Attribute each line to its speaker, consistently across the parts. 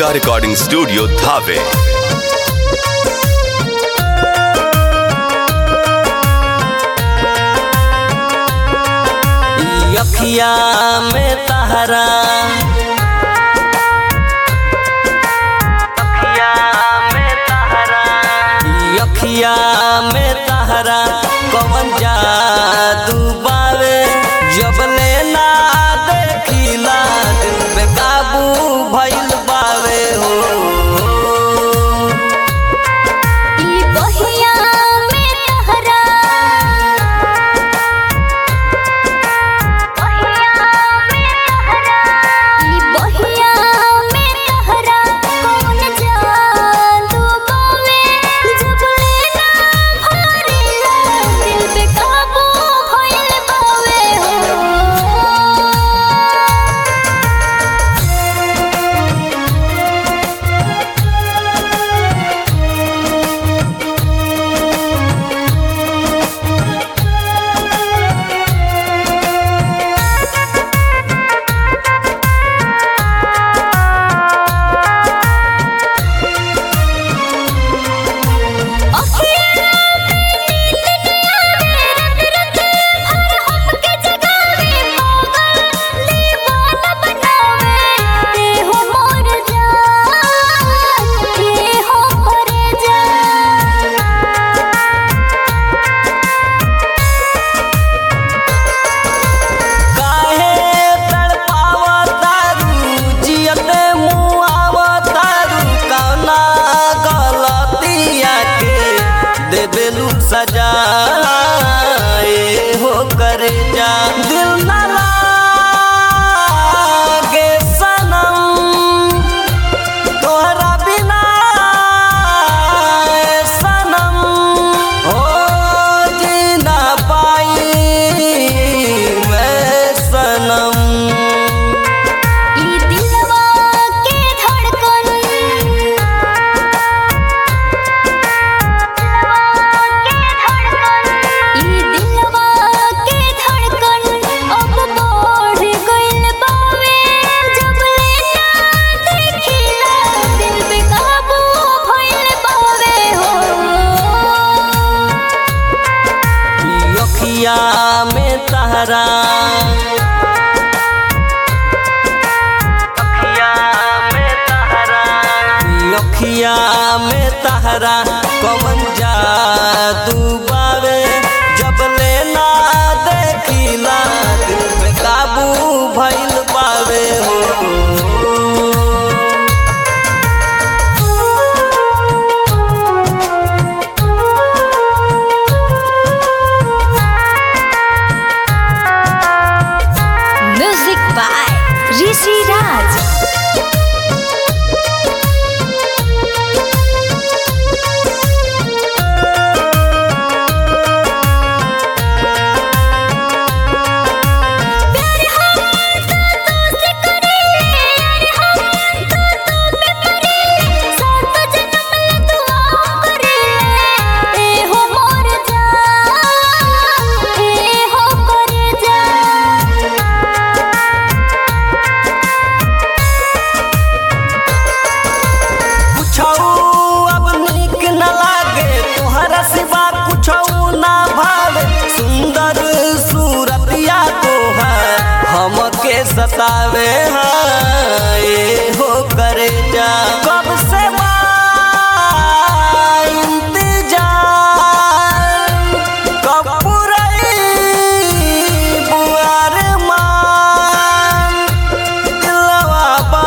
Speaker 1: Diya Recording Studio, Dhave.
Speaker 2: यखिया में तहरा यखिया में तहरा कवन जादू बावे जब लेना देखिला दिल पे काबू भइल बावे हो
Speaker 3: ई बहिया में तहरा ई बहिया में तहरा कौन जादू बावे जब लेना भरेला दिल पे काबू भइल बावे हो
Speaker 2: काहे तड़पावतारू जियते मुआवतारू कौना गलतिया के देबेलू सजा ए हो करे जा दिल ना लागे सनम तोहरा बिना ए सनम हो जी ना पाई मैं सनम यखिया में तहरा यखिया में तहरा कवन जादू बावे जब लेना देखिला दिल पे काबू भइल बावे हो
Speaker 3: म्यूजिक बाय ऋषि राज
Speaker 2: कुछौ अब नीक न लागे तोहरा सिवा कुछौ ना भावे सुंदर सूरतिया तोहर हमके सतावे हाँ ये हो करे जा कब से बा इंतजार कब पुरई बुआर मान दिलवा बा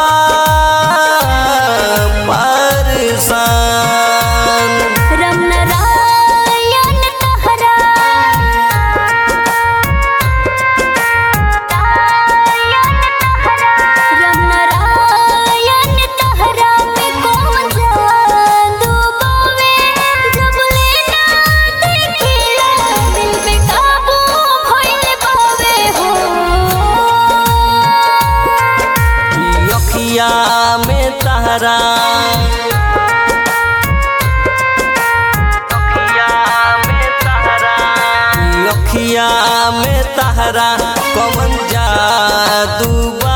Speaker 2: परेशान
Speaker 3: रम नारायण तहरा रम नारायण तहरा में कौन जादू बावे जब लेना देखिला दिल पे काबू भइल बावे हो
Speaker 2: यखिया में तहरा यखिया में तहरा कवन जादू बा